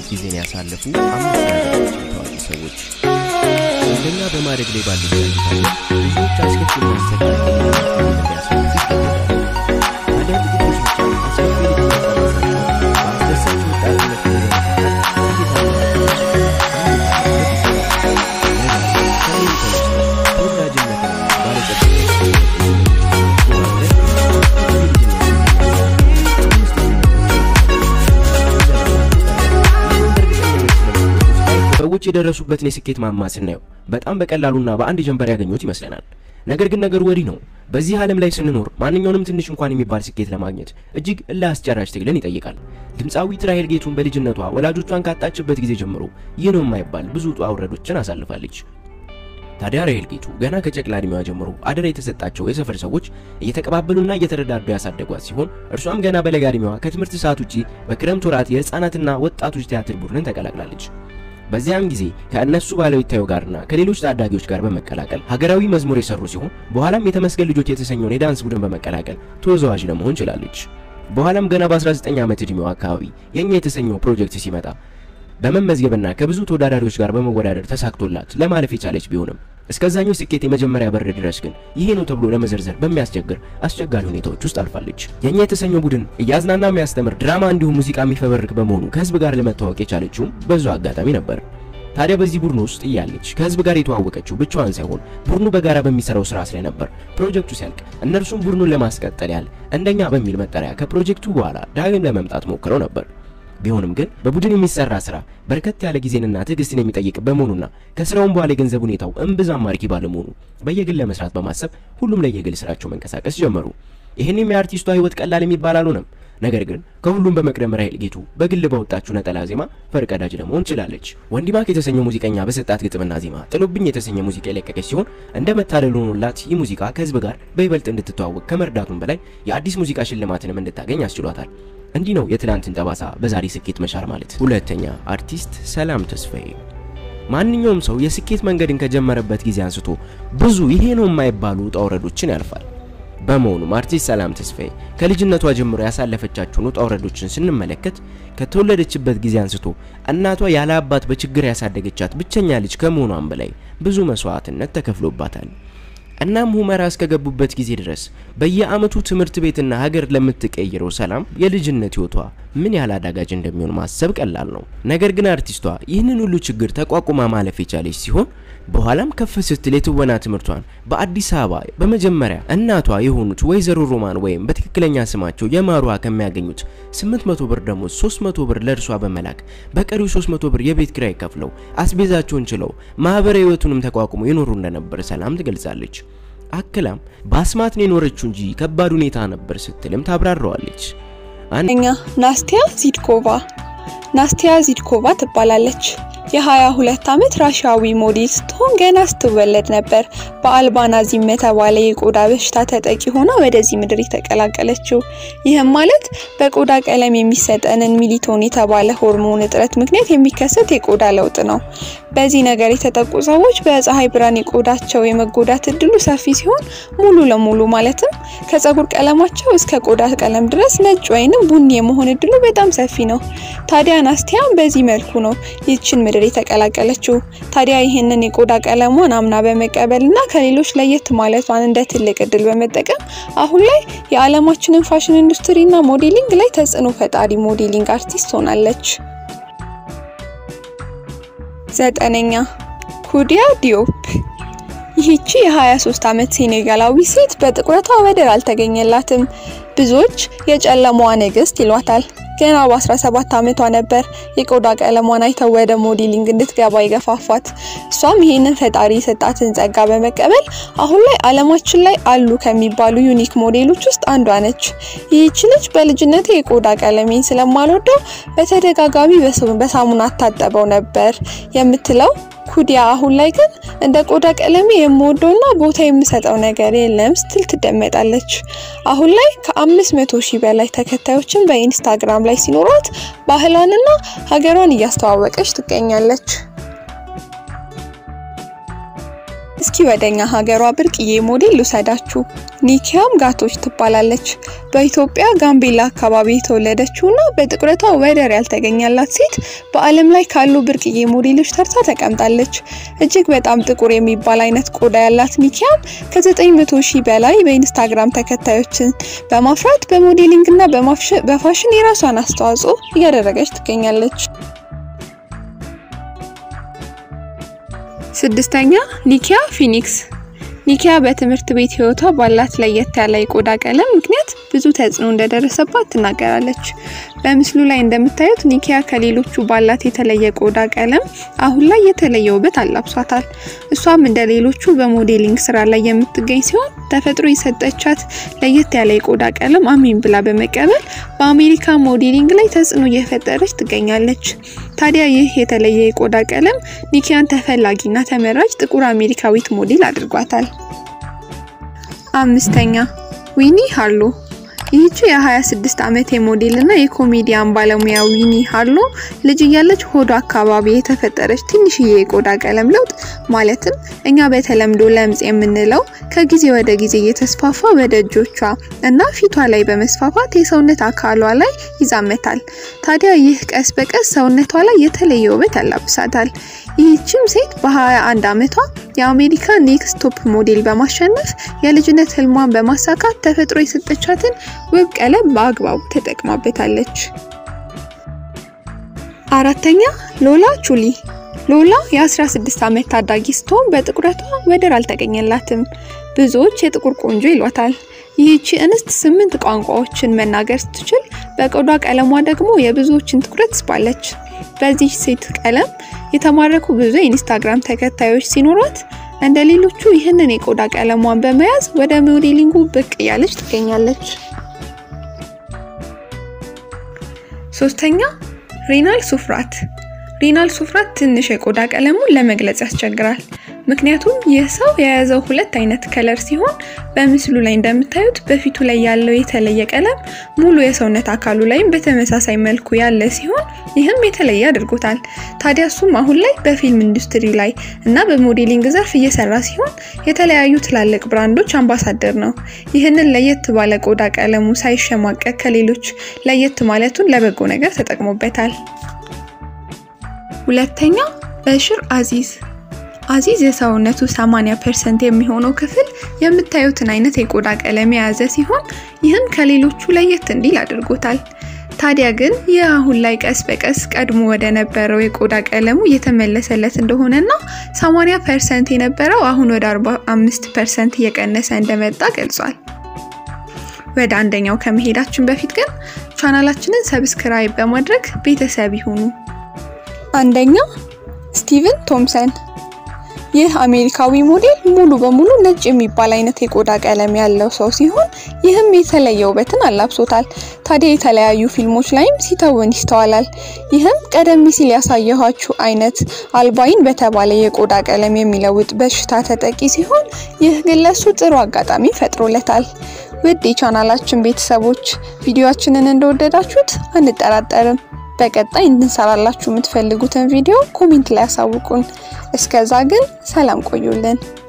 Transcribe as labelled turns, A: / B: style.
A: አይነት ጊዜን ያሳለፉ አምስት የሀገራችን ታዋቂ ሰዎች አንደኛ በማደግ ላይ ባሉ ብዙዎች አስከፊና አሰቃቂ እንዲያሳልፉ ይገደዳሉ። ታዲያ ጥቂቶች ብቻ አስከፊ ልጅነታቸውን በአስደሳች ወጣትነት ሰዎች የደረሱበትን የስኬት ማማ ስናየው በጣም በቀላሉና በአንድ ጀንበር ያገኙት ይመስለናል። ነገር ግን ነገሩ ወዲህ ነው። በዚህ ዓለም ላይ ስንኖር ማንኛውንም ትንሽ እንኳን የሚባል ስኬት ለማግኘት እጅግ እልህ አስጨራሽ ትግልን ይጠይቃል። ድምፃዊት ራሄል ጌቱን በልጅነቷ ወላጆቿን ካጣችበት ጊዜ ጀምሮ ይህ ነው የማይባል ብዙ ውጣ ውረዶችን አሳልፋለች። ታዲያ ራሄል ጌቱ ገና ከጨቅላ ዕድሜዋ ጀምሮ አደራ የተሰጣቸው የሰፈር ሰዎች እየተቀባበሉና እየተረዳዱ ያሳደጓት ሲሆን እርሷም ገና በለጋ ዕድሜዋ ከትምህርት ሰዓት ውጪ በክረምት ወራት የህፃናትና ወጣቶች ቲያትር ቡድንን ተቀላቅላለች። በዚያም ጊዜ ከእነሱ ባለው ይታዩ ጋርና ከሌሎች ታዳጊዎች ጋር በመቀላቀል ሀገራዊ መዝሙር የሰሩ ሲሆን በኋላም የተመስገን ልጆች የተሰኘውን የዳንስ ቡድን በመቀላቀል ተወዛዋዥ ለመሆን ችላለች። በኋላም ገና በ19 ዓመት ዕድሜዋ አካባቢ የኛ የተሰኘው ፕሮጀክት ሲመጣ በመመዝገብና ከብዙ ተወዳዳሪዎች ጋር በመወዳደር ተሳክቶላት ለማለፍ የቻለች ቢሆንም እስከዛኛው ስኬት የመጀመሪያ በር ድረስ ግን ይሄ ነው ተብሎ ለመዘርዘር በሚያስቸግር አስቸጋሪ ሁኔታዎች ውስጥ አልፋለች። የኛ የተሰኘው ቡድን እያዝናና የሚያስተምር ድራማ እንዲሁም ሙዚቃ የሚፈበርክ በመሆኑ ከህዝብ ጋር ለመተዋወቅ የቻለችውም በዙ አጋጣሚ ነበር። ታዲያ በዚህ ቡድን ውስጥ እያለች ከህዝብ ጋር የተዋወቀችው ብቻዋን ሳይሆን ቡድኑ በጋራ በሚሰራው ስራ ላይ ነበር። ፕሮጀክቱ ሲያልቅ እነርሱም ቡድኑን ለማስቀጠል ያህል እንደኛ በሚል መጠሪያ ከፕሮጀክቱ በኋላ ዳግም ለመምጣት ሞክረው ነበር። ቢሆንም ግን በቡድን የሚሰራ ስራ በርከት ያለ ጊዜንና ትዕግስትን የሚጠይቅ በመሆኑና ከስራውም በኋላ የገንዘብ ሁኔታው እምብዛም ማርኪ ባለመሆኑ በየግል ለመስራት በማሰብ ሁሉም ለየግል ስራቸው መንቀሳቀስ ጀመሩ። ይህንም የአርቲስቷ ህይወት ቀላል የሚባል አልሆነም። ነገር ግን ከሁሉም በመቅደም ራሄል ጌቱ በግል በወጣችው ነጠላ ዜማ ፈርቀዳጅ ለመሆን ችላለች። ወንዲማክ የተሰኘው ሙዚቀኛ በሰጣት ግጥምና ዜማ ጥሎብኝ የተሰኘ ሙዚቃ የለቀቀች ሲሆን እንደ መታደል ሆኖላት ይህ ሙዚቃ ከህዝብ ጋር በይበልጥ እንድትተዋወቅ ከመርዳቱም በላይ የአዲስ ሙዚቃ ሽልማትንም እንድታገኝ አስችሏታል። እንዲህ ነው የትላንትን ጠባሳ በዛሬ ስኬት መሻር ማለት። ሁለተኛ አርቲስት ሰላም ተስፋዬ። ማንኛውም ሰው የስኬት መንገድን ከጀመረበት ጊዜ አንስቶ ብዙ ይሄ ነው የማይባሉ ውጣ ውረዶችን ያልፋል። በመሆኑም አርቲስት ሰላም ተስፋዬ ከልጅነቷ ጀምሮ ያሳለፈቻቸውን ውጣ ውረዶችን ስንመለከት ከተወለደችበት ጊዜ አንስቶ እናቷ ያለ አባት በችግር ያሳደገቻት ብቸኛ ልጅ ከመሆኗም በላይ ብዙ መስዋዕትነት ተከፍሎባታል። እናም ሁመራ እስከገቡበት ጊዜ ድረስ በየአመቱ ትምህርት ቤትና ሀገር ለምትቀይረው ሰላም የልጅነት ህይወቷ ምን ያህል አዳጋጅ እንደሚሆን ማሰብ ቀላል ነው። ነገር ግን አርቲስቷ ይህንን ሁሉ ችግር ተቋቁማ ማለፍ የቻለች ሲሆን በኋላም ከፍ ስትል የትወና ትምህርቷን በአዲስ አበባ በመጀመሪያ እናቷ የሆኑት ወይዘሮ ሮማን ወይም በትክክለኛ ስማቸው የማሩዋ ከሚያገኙት 800 ብር ደግሞ 300 ብር ለእርሷ በመላክ በቀሪው 300 ብር የቤት ኪራይ ከፍለው አስቤዛቸውን ችለው ማህበራዊ ህይወቱንም ተቋቁሞ ይኖሩ እንደነበር ሰላም ትገልጻለች። አክላም በአስማት ነው የኖረችው እንጂ ከባድ ሁኔታ ነበር ስትልም ታብራራዋለች።
B: እኛ ናስቲያ ዚድኮቫ ናስቲያ ዚድኮቫ ትባላለች። የ22 ዓመት ራሽያዊ ሞዴል ስትሆን ገና ስትወለድ ነበር በአልባናዚም የተባለ የቆዳ በሽታ ተጠቂ ሆና ወደዚህ ምድር የተቀላቀለችው። ይህም ማለት በቆዳ ቀለም የሚሰጠንን ሚሊቶን የተባለ ሆርሞን እጥረት ምክንያት የሚከሰት የቆዳ ለውጥ ነው። በዚህ ነገር የተጠቁ ሰዎች በፀሐይ ብርሃን የቆዳቸው የመጎዳት እድሉ ሰፊ ሲሆን ሙሉ ለሙሉ ማለትም ከፀጉር ቀለማቸው እስከ ቆዳ ቀለም ድረስ ነጭ ወይንም ቡኒ የመሆን እድሉ በጣም ሰፊ ነው። ታዲያ ናስቲያም በዚህ መልኩ ነው ይችን ምድር የተቀላቀለችው። ታዲያ ይህንን የቆዳ ቀለሟን አምና በመቀበልና ከሌሎች ለየት ማለቷን እንደ ትልቅ እድል በመጠቀም አሁን ላይ የዓለማችንን ፋሽን ኢንዱስትሪና ሞዴሊንግ ላይ ተጽዕኖ ፈጣሪ ሞዴሊንግ አርቲስት ሆናለች። ዘጠነኛ ኩዲያ ዲዮፕ። ይህቺ የ23 ዓመት ሴኔጋላዊ ሴት በጥቁረቷ ወደር አልተገኘላትም። ብዙዎች የጨለማዋ ንግስት ይሏታል። ገና በ17 ዓመቷ ነበር የቆዳ ቀለሟን አይተው ወደ ሞዴሊንግ እንድትገባ የገፋፋት። እሷም ይህንን ፈጣሪ የሰጣትን ጸጋ በመቀበል አሁን ላይ ዓለማችን ላይ አሉ ከሚባሉ ዩኒክ ሞዴሎች ውስጥ አንዷ ነች። ይህች ልጅ በልጅነቴ የቆዳ ቀለሜን ስለማልወደው በተደጋጋሚ በሳሙና አታጠበው ነበር የምትለው ኩዲያ አሁን ላይ ግን እንደ ቆዳ ቀለሜ የምወደውና ቦታ የምሰጠው ነገር የለም ስትል ትደመጣለች። አሁን ላይ ከአምስት መቶ ሺህ በላይ ተከታዮችን በኢንስታግራም ላይ ሲኖሯት ባህሏንና ሀገሯን እያስተዋወቀች ትገኛለች። እስኪ ወደኛ ሀገሯ ብርቅዬ ሞዴል ልውሰዳችሁ። ኒኪያም ጋቶች ትባላለች። በኢትዮጵያ ጋምቤላ አካባቢ የተወለደችውና በጥቁረቷ ወደር ያልተገኘላት ሴት በዓለም ላይ ካሉ ብርቅዬ ሞዴሎች ተርታ ተቀምጣለች። እጅግ በጣም ጥቁር የሚባል አይነት ቆዳ ያላት ኒኪያም ከ900 ሺህ በላይ በኢንስታግራም ተከታዮችን በማፍራት በሞዴሊንግና በፋሽን የራሷን አስተዋጽኦ እያደረገች ትገኛለች። ስድስተኛ ኒኪያ ፊኒክስ። ኒኪያ በትምህርት ቤት ህይወቷ ባላት ለየት ያለ የቆዳ ቀለም ምክንያት ብዙ ተጽዕኖ እንደደረሰባት ትናገራለች። በምስሉ ላይ እንደምታዩት ኒኪያ ከሌሎቹ ባላት የተለየ ቆዳ ቀለም አሁን ላይ የተለየ ውበት አላብሷታል። እሷም እንደ ሌሎቹ በሞዴሊንግ ስራ ላይ የምትገኝ ሲሆን ተፈጥሮ የሰጠቻት ለየት ያለ የቆዳ ቀለም አሚን ብላ በመቀበል በአሜሪካ ሞዴሊንግ ላይ ተጽዕኖ እየፈጠረች ትገኛለች። ታዲያ ይህ የተለየ የቆዳ ቀለም ኒኪያን ተፈላጊና ተመራጭ ጥቁር አሜሪካዊት ሞዴል አድርጓታል። አምስተኛ ዊኒ ሃርሎ ይህቺ የ26 ዓመት የሞዴል እና የኮሜዲያን ባለሙያ ዊኒ ሃርሎ ልጅ እያለች ሆዷ አካባቢ የተፈጠረች ትንሽዬ የቆዳ ቀለም ለውጥ ማለትም እኛ በተለምዶ ለምጽ የምንለው ከጊዜ ወደ ጊዜ እየተስፋፋ ወደ እጆቿ እና ፊቷ ላይ በመስፋፋት የሰውነት አካሏ ላይ ይዛመታል። ታዲያ ይህ ቀስ በቀስ ሰውነቷ ላይ የተለየ ውበት ያላብሳታል። ይህችም ሴት በ21 ዓመቷ የአሜሪካ ኔክስት ቶፕ ሞዴል በማሸነፍ የልጅነት ህልሟን በማሳካት ተፈጥሮ የሰጠቻትን ውብ ቀለም በአግባቡ ተጠቅማበታለች። አራተኛ ሎላ ቹሊ። ሎላ የ16 ዓመት ታዳጊ ስትሆን በጥቁረቷ ወደር አልተገኘላትም። ብዙዎች የጥቁር ቆንጆ ይሏታል። ይህቺ እንስት ስምንት ቋንቋዎችን መናገር ስትችል በቆዳ ቀለሟ ደግሞ የብዙዎችን ትኩረት ስባለች። በዚህ ሴት ቀለም የተማረኩ ብዙ የኢንስታግራም ተከታዮች ሲኖሯት እንደ ሌሎቹ ይህንን የቆዳ ቀለሟን በመያዝ ወደ ሞዴሊንጉ ብቅ እያለች ትገኛለች። ሶስተኛ ሪናል ሱፍራት። ሪናል ሱፍራት ትንሽ የቆዳ ቀለሙን ለመግለጽ ያስቸግራል። ምክንያቱም ይህ ሰው የያዘው ሁለት አይነት ከለር ሲሆን በምስሉ ላይ እንደምታዩት በፊቱ ላይ ያለው የተለየ ቀለም ሙሉ የሰውነት አካሉ ላይም በተመሳሳይ መልኩ ያለ ሲሆን ይህም የተለየ አድርጎታል። ታዲያ እሱም አሁን ላይ በፊልም ኢንዱስትሪ ላይ እና በሞዴሊንግ ዘርፍ እየሰራ ሲሆን የተለያዩ ትላልቅ ብራንዶች አምባሳደር ነው። ይህንን ለየት ባለ ቆዳ ቀለሙ ሳይሸማቀቅ ከሌሎች ለየት ማለቱን ለበጎ ነገር ተጠቅሞበታል። ሁለተኛ በሽር አዚዝ አዚዝ የሰውነቱ 80% የሚሆነው ክፍል የምታዩትን አይነት የቆዳ ቀለም የያዘ ሲሆን ይህም ከሌሎቹ ለየት እንዲል አድርጎታል። ታዲያ ግን ይህ አሁን ላይ ቀስ በቀስ ቀድሞ ወደ ነበረው የቆዳ ቀለሙ እየተመለሰለት እንደሆነና 80% የነበረው አሁን ወደ 45% እየቀነሰ እንደመጣ ገልጿል። ወደ አንደኛው ከመሄዳችን በፊት ግን ቻናላችንን ሰብስክራይብ በማድረግ ቤተሰብ ይሁኑ። አንደኛ ስቲቨን ቶምሰን ይህ አሜሪካዊ ሞዴል ሙሉ በሙሉ ነጭ የሚባል አይነት የቆዳ ቀለም ያለው ሰው ሲሆን ይህም የተለየ ውበትን አላብሶታል። ታዲያ የተለያዩ ፊልሞች ላይም ሲተውን ይስተዋላል። ይህም ቀደም ሲል ያሳየኋችሁ አይነት አልባይን በተባለ የቆዳ ቀለም የሚለውጥ በሽታ ተጠቂ ሲሆን ይህ ግን ለሱ ጥሩ አጋጣሚ ፈጥሮለታል። ውድ የቻናላችን ቤተሰቦች ቪዲዮአችንን እንደወደዳችሁት አንጠራጠርም። በቀጣይ እንድንሰራላችሁ የምትፈልጉትን ቪዲዮ ኮሜንት ላይ ያሳውቁን። እስከዛ ግን ሰላም ቆዩልን።